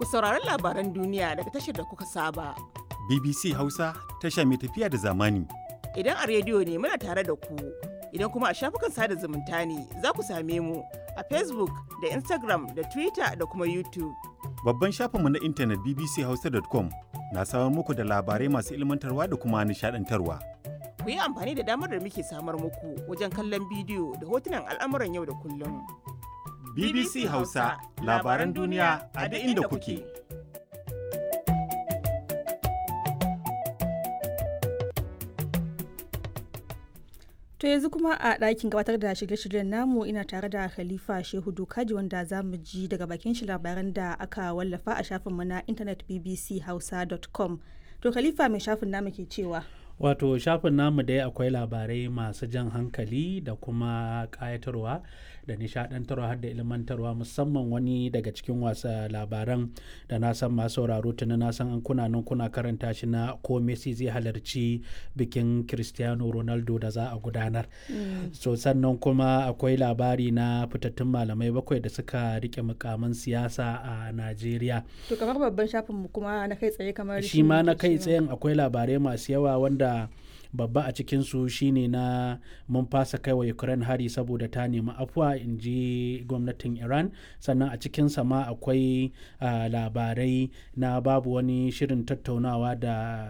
ku saurari labaran duniya daga tashar da kuka saba. BBC Hausa tasha mai tafiya da zamani. Idan a rediyo ne muna tare da ku, idan kuma a shafukan sada zumunta ne za ku same mu a Facebook da Instagram da Twitter da kuma YouTube. Babban shafinmu na intanet bbchausa.com na samar muku da labarai masu ilmantarwa da kuma nishadantarwa. Ku yi amfani da damar da muke samar muku wajen kallon bidiyo da hotunan al'amuran yau da kullum. BBC Hausa labaran duniya a duk inda kuke. To yanzu kuma a ɗakin gabatar da shirye-shiryen namu ina tare da Khalifa Shehu Dokaji wanda za mu ji daga bakin shi labaran da aka wallafa a shafinmu na intanet bbchausa.com. To Khalifa mai shafin namu ke cewa. wato shafin namu dai akwai labarai masu jan hankali da kuma kayatarwa da nishadantarwa har da ilmantarwa musamman wani daga cikin wasa labaran da na san masu sauraro tuni na san an kuna nan kuna karanta shi na ko Messi zai halarci bikin Cristiano Ronaldo da za a gudanar so sannan kuma akwai labari na fitattun malamai bakwai da suka rike mukamin siyasa a Najeriya To kamar babban shafin mu kuma na kai tsaye kamar shi ma na kai tsayen akwai labarai masu yawa wanda babba a cikinsu shine na mun fasa kai wa ukraine hari saboda ta nemi afuwa in ji gwamnatin iran sannan a cikinsa ma akwai labarai na babu wani shirin tattaunawa da